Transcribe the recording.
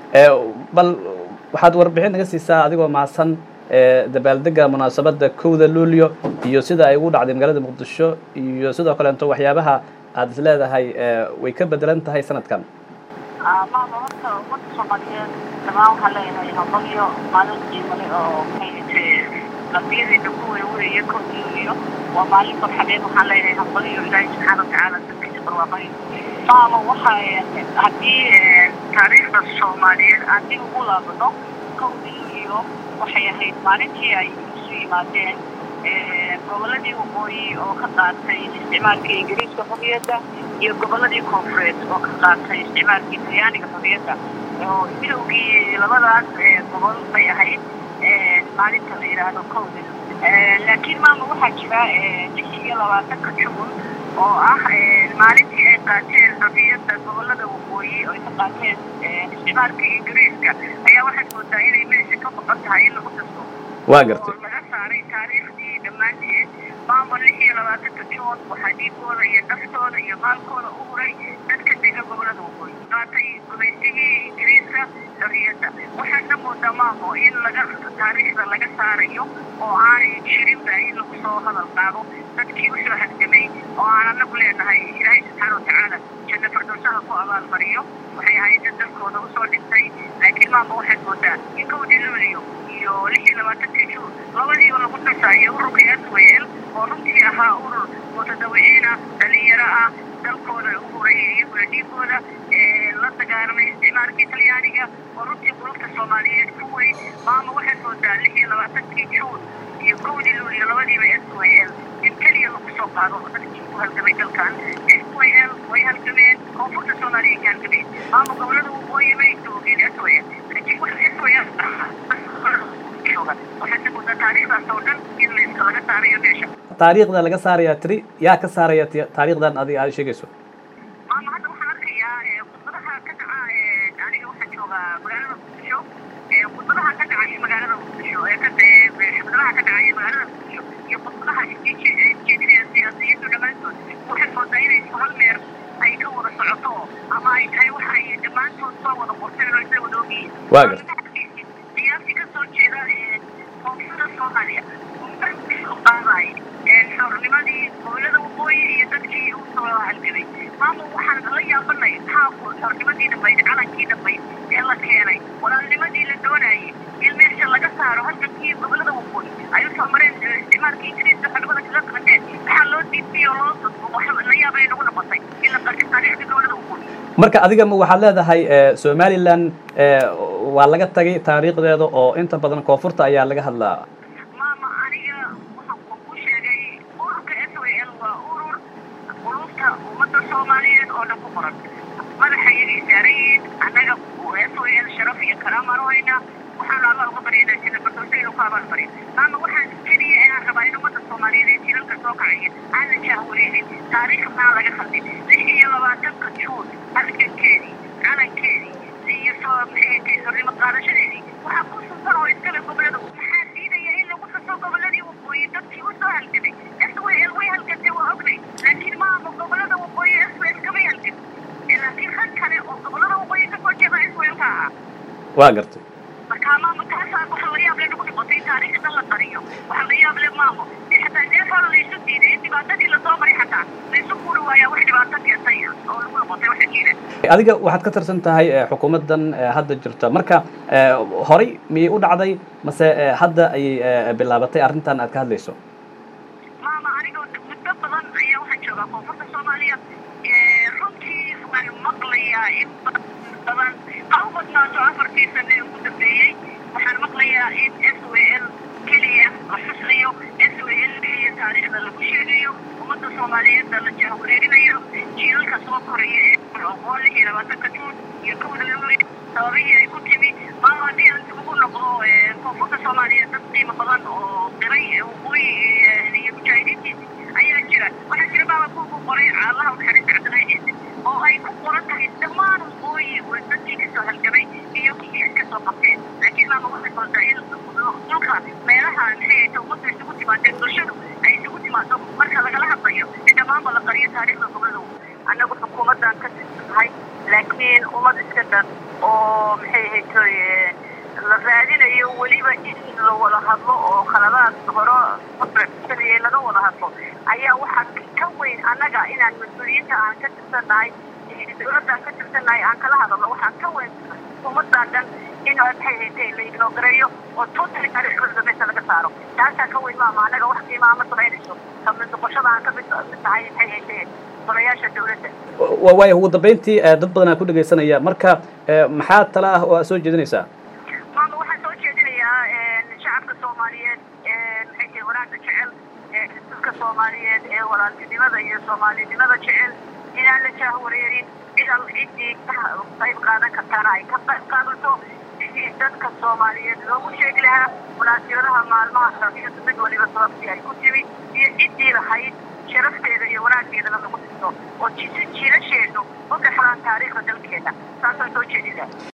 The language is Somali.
bal waxaad warbixin naga siisaa adigoo mahadsan dabaaldega munaasabadda kowda luulyo iyo sida ay ugu dhacday magaalada muqdisho iyo sidoo kaleeto waxyaabaha aad is leedahay way ka bedelan tahay sanadkan maama horta ummadda soomaaliyeed dhamaan waxaan leeyahay hambalyo maalin qiimale oo maxay qalbiyadeena ku weeweeye kowda luulyo waa maalin farxadeed waxaan leeyahay hambalyo ilaahay subxaana watacaala dadkiisa barwaaqayo maama waxa haddii taariikhda soomaaliyeed aan dib ugu laabano kowda luulyo waxay ahayd maalintii ay isu yimaadeen gobolladii waqooyi oo ka qaatay isticmaalka ingiriiska xorriyadda iyo gobolladii koonfureed oo ka qaatay isticmaalka talyaaniga xorriyadda oo midowgii labadaas gobol bay ahayd maalinta la yidhaahdo kowda laakiin maama waxaa jira lix iyo labaatanka juun oo ah maalintii ay qaateen xorriyadda gobollada waqooyi oo ay ka qaateen isticmaalka ingiriiska ayaa waxaad moodaa inay meesha ka maqan tahay in lagu dasto waa gartay laga saaray taariikhdii dhammaanteed maama lix iyo labaatanka juun waxaa dhiigooda iyo naftooda iyo maalkooda u huray dadka dega gobollada waqooyi qaatay gumaysigii ingiriiska xorriyadda waxaadna moodaa maamo in laga taariikhda laga saarayo oo aanay jirinba in lagu soo hadal qaado dadkii usoo halgamay oo aan anagu leenahay ilaahay subxaana watacaala janno fardowsaha ku abaalmariyo waxay ahayd dad dadkooda usoo dhintay laakiin maama waxaad moodaa in kowdii luuliyo iyo lix iyo labaatankii juun labadiiba lagu dhasaayo ururka aswel oo runtii ahaa urur mutadawiciina dhalinyaro ah dalkooda u hurayay iyaguna dhiigooda la dagaalamay isticmaalkii talyaaniga oo runtii qulubta soomaaliyeed ku weyn maama waxaad moodaa lix iyo labaatankii juun iyo kowdii luuliyo labadiiba swel in keliya lagu soo qaado dadkii ku halgamay dalkan swel way halgameen koonfurta soomaaliya ka halgameen maama gobolada waqooyi bay joogeen swel laakiin wax swel waxaad moodaa taariikhdaas oo dhan in laga saarayo meesha taariikhda laga saaraya tiri yaa ka saaraya taariikhdan adiga aad sheegayso maama hadda waxaan arkayaa khudbadaha ka dhaca aniga waxaan joogaa magaalada muqdisho khudbadaha ka dhacaya magaalada muqdisho ee ka xubnaha ka dhacaya magaalada muqdisho iyo khudbadaha jeedinaya siyaasiyiintu dhammaantood waxaad moodaa inay isku hal meer ay ka wada socoto ama ay tahay waxa ay dhammaantood soo wada qorteen oo isla wada ogyihiin waa garta siyaasi ka soo jeeda koonfurta soomaaliya qaadaay xornimadii gobolada waqooyi iyo dadkii u soo halgamay maama waxaan la yaabanay maxaa xornimadii dhammayd calankii dhammayd ee la keenay walaalnimadii la doonayay in meesha laga saaro halkankii gobolada waqooyi ay usoo mareen isticmaalka ingiriiska xornimada kaga qaadeen maxaa loo diidmay oo loo wax la yaabay nagu noqotay in la qartay taariikhda gobolada waqooyi marka adiga ma waxaad leedahay somaliland waa laga tagay taariikhdeeda oo inta badan koonfurta ayaa laga hadlaa maama aniga waxaan ku sheegay ururka s w l waa urur qulubta ummadda soomaaliyeed oo dhan ku qoran madaxa iyagay saaran yihiin annaga s w l sharaf iyo karaamaan u haynaa waxaanu alla uga baryaynaa sida fardowsa inuu ku abaalmariyo maama waxaan keliya inaan rabaa in ummadda soomaaliyeed ee jilalka soo kacaya aan la jaahwareerin taariikh maxaa laga khaldin lix iyo labaatanka juun halgankeedii calankeedii iyo soo maxay xornimo qaadashadeedii waxaa ku suntan oo iskale gobolada maxaa diidaya in lagu xuso goboladii waqooyi dadkii u soo halgamay s w l way halgantay waa ognay laakiin maama gobolada waqooyi s w l kamay halgan laakiin rag kale oo gobolada waqooyi kasoo jeeda s w l ka ahaa waa gartay marka maama taasaa waxa la yaab le nagu noqotay taariikhda la qariyo waxa la yaab le maamo dee xataa deefaa laysu diiday in dhibaatadii lasoo maray xataa laysu kuuri waayaa wax dhibaato keentay oo lagu noqotay waxa jiira adiga waxaad ka tirsan tahay xukuumaddan hadda jirta marka horay miyay u dhacday mase hadda ayay bilaabatay arrintan aad ka hadlayso maama aniga muddo badan ayaa waxaan joogaa koonfurta soomaaliya runtii waan maqlayaa in badan ha u badnaato afartii sane ee ugu dambeeyey waxaan maqlayaa in s w l keliya la xusayo s w l keliya taariikhda lagu sheegayo ummadda soomaaliyeedna la jahwareerinayo jiilalka soo koraya ee oqoon lix iyo labaatanka juun iyo kowda luuli sababihii ay ku timi maama haddii aan ugu noqdo koonfurta soomaaliyeed dad qiimo badan oo qiray waqooyi iyo mujaahidiintiisi ayaa jira waxaa jira maama kuku qoray allaha unaxariista cabdillahi ciise oo ay ku qoran tahay dhammaan waqooyi dadkii kasoo halgamay iyo kii ay kasoo qabteen laakiin maama waxay moodaa in dhulka meelaha maxay ahayta ummadda isugu timaadeen bulshadu ay isugu timaado marka lagala hadlayo in dhammaanba la qariyo taariikhda gobolada annagu xukuumaddan ka tirsannahay laakiin ummad iska dhan oo maxay ahaytoy la raadinayo weliba in la wada hadlo oo khaladaad hore sameeyey laga wada hadlo ayaa waxaa ka weyn annaga inaan mas-uuliyiinta aan ka tirsannahay dawladda aan ka tirsannahay aan kala hadalno waxaa ka weyn ummaddaa dhan in maxay ahaytay la ignoogareeyo oo totally taariikhda meesha laga saaro taasaa ka weyn maama annaga wax qiimaa ma samaynayso kamid noqoshada aan ka mid mid tahay maxay ahaytay golayaasha dawladda waayo ugu dambeyntii dad badan aa ku dhegaysanaya marka maxaa tala ah oo aad soo jeedinaysaa maama waxaan soo jeedinayaa shacabka soomaaliyeed maxay tahay wanaagga jecel dadka soomaaliyeed ee walaaltinimada iyo soomaalinimada jecel inaan la jaahwareerin cid al ciddii ka qayb qaadan kartaana ay ka qayb qaadato sidii dadka soomaaliyeed loogu sheegi lahaa munaasibadaha maalmaha sharciyadu mid waliba sababtii ay ku timi iyo ciddii lahayd sharafteeda iyo wanaaggeedana lagu dhisto oo jiilasheennu u dhexlaan taariikhda dalkeena saasaan soo jeedinaa